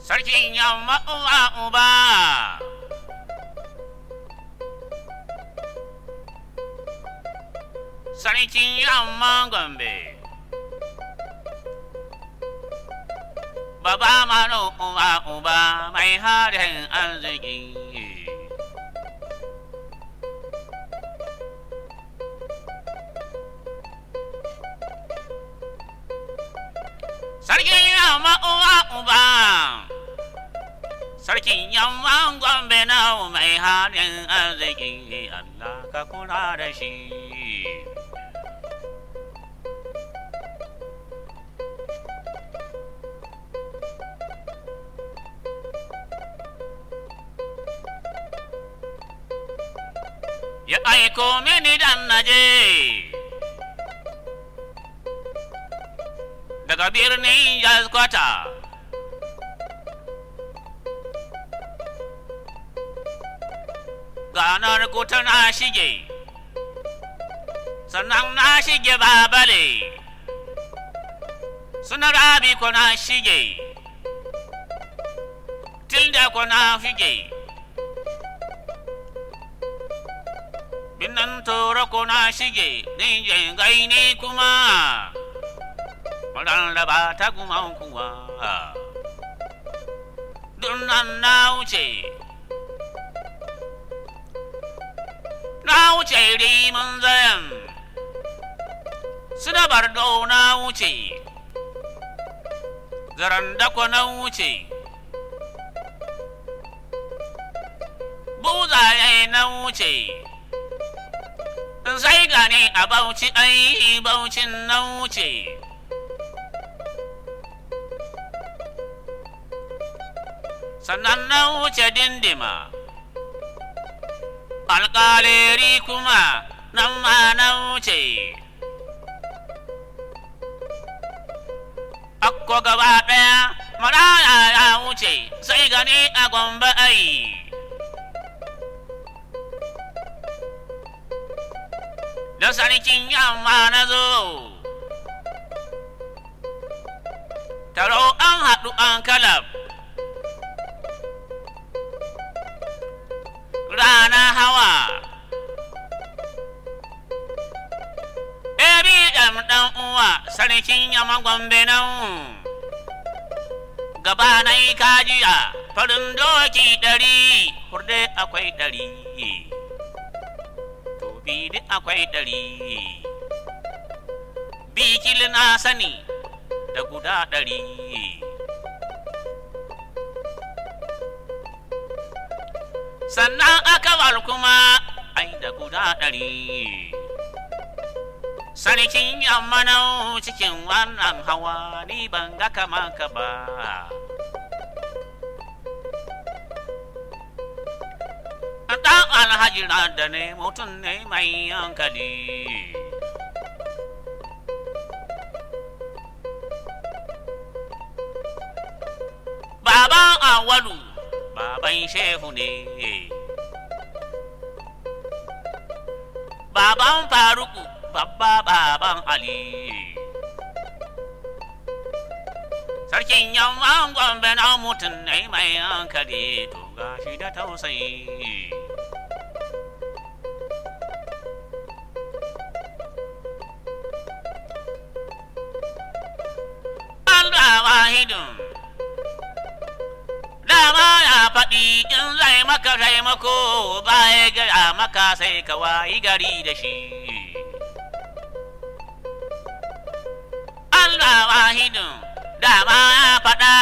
sarkin yamma uwa uba sarkin yamma gombe baba mano uwa uba mai harin arziki sarkin yamma uwa uba sarkin yamma gombe na mai harin arziki Allah ka kula da shi ya aiko mini dan naje daga birnin Yazkwata. Ganar kuta na shige, sannan na shige babale, suna rabi ko na shige, tilda ko na shige. Binnan tora ko na shige, ninjin gaini kuma. rarraba ta guman kuwa dunnan na wuce na wuce rimin zayan suna bardo na wuce zaren dako na wuce buzaye na wuce sai gane a bauchi ai baucin na wuce sannan na wuce dindima alƙaleri kuma nan ma na wuce akko gaba ɗaya maraya ya wuce sai gani a gombe ai da sarkin yamma na zo taro an haɗu an kalab rana hawa Ebi ɗan ɗan uwa sarkin yamma gombe nan gaba na yi kajiya farin doki ɗari hurde akwai ɗari tobi duk akwai ɗari bikil na sani da guda ɗari sannan akawar kuma ai da guda ɗari sarkin yamma na cikin wannan hawa ni ban ga kama ka ba ɗan alhaji na da ne mutum ne mai hankali baban awalu baban shehu ne baban faruku babba baban ali sarkin yamman gombe na mutum ne mai hankali to gashi da tausayi Allah wahidun dama ya faɗi in zai maka taimako ba ya gaya maka sai ka wayi gari da shi. Allah wahidin dama ya faɗa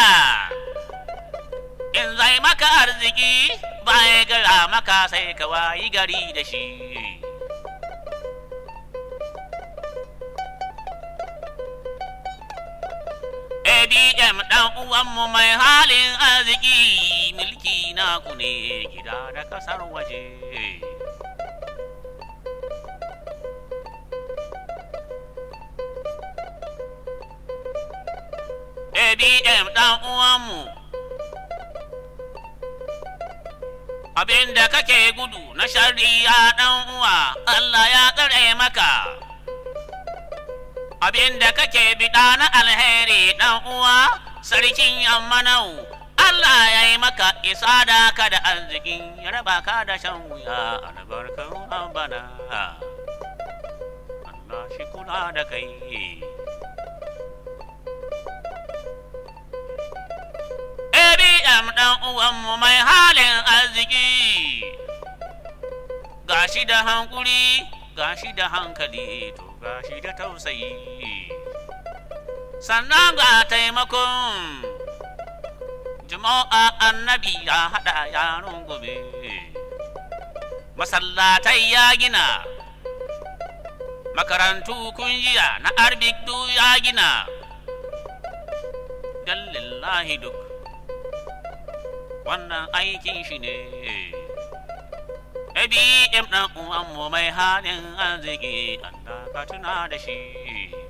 in zai maka arziki ba ya gaya maka sai ka wayi gari da shi. ADM ɗan uwanmu mai halin arziki milki naku ne gida da ƙasar waje. ADM ɗan uwanmu abin da kake gudu na shari'a ɗan uwa Allah ya tsare maka. abin da kake biɗa na alheri ɗan uwa sarkin yamma nau Allah ya yi maka isa da ka da arzikin ya raba ka da shan wuya albarkar bana Allah shi kula da kai ABM ɗan uwanmu mai halin arziki gashi da hankuri gashi da hankali to gashi da tausayi sannan ga taimakon jama'a annabi ya haɗa yaron gobe masallatai ya gina makarantu kungiya na arbik du ya gina don lillahi duk wannan aikin shi ne ABM ɗan uwanmu mai halin arziki Allah ka tuna da shi